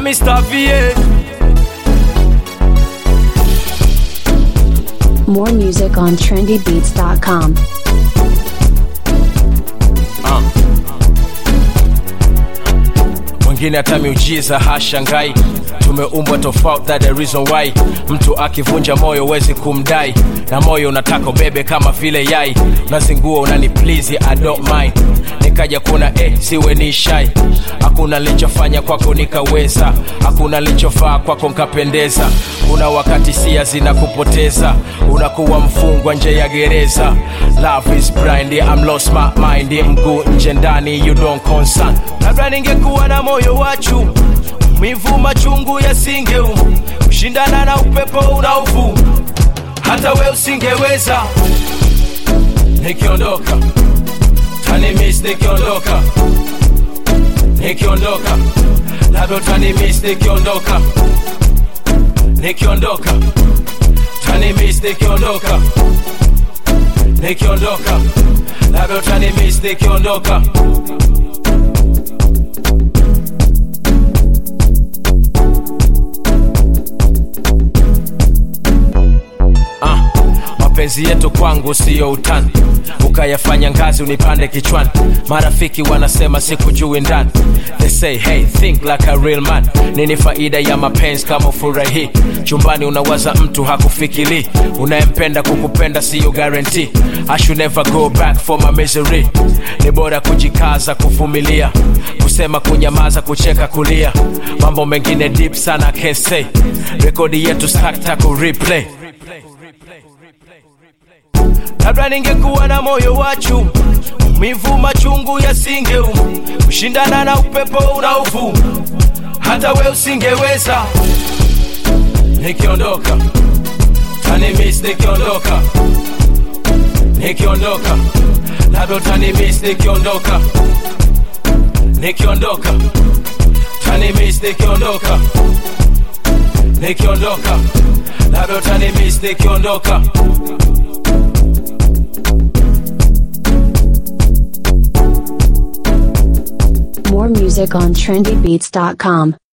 Mr. VA. More music on trendybeats.com. Mwingine hata miujiza hashangai, tumeumbwa tofauti, that the reason why. Mtu akivunja moyo wezi kumdai, na moyo unataka ubebe kama vile yai, unazingua unani please, I don't mind. Nikaja kuna eh, siwe ni shai, hakuna nilichofanya kwako nikaweza, hakuna nilichofaa kwako nkapendeza. Kuna wakati sia zinakupoteza, unakuwa mfungwa nje ya gereza. Love is blind, I'm lost my mind, mguu nje ndani, you don't concern. Labda ningekuwa na moyo wa chuma mivu machungu yasingeuma kushindana na upepo unaovuma hata we usingeweza nikiondoka tanimis nikiondoka nikiondoka labda utanimis nikiondoka nikiondoka tanimis nikiondoka nikiondoka labda utanimis nikiondoka Ah, mapenzi yetu kwangu siyo utani ukayafanya ngazi unipande kichwani marafiki wanasema sikujui ndani they say hey think like a real man nini faida ya mapenzi kama ufurahi chumbani unawaza mtu hakufikiri unayempenda kukupenda siyo guarantee I should never go back for my misery ni bora kujikaza kuvumilia kusema kunyamaza kucheka kulia mambo mengine deep sana I can't say rekodi yetu sakta ku replay labda ningekuwa na moyo wa chuma mivu machungu yasingeuma kushindana na upepo unaovuma hata we usingeweza nikiondoka tanimis nikiondoka nikiondoka labda utanimis nikiondoka nikiondoka tanimis nikiondoka nikiondoka labda utanimis nikiondoka More music on trendybeats.com.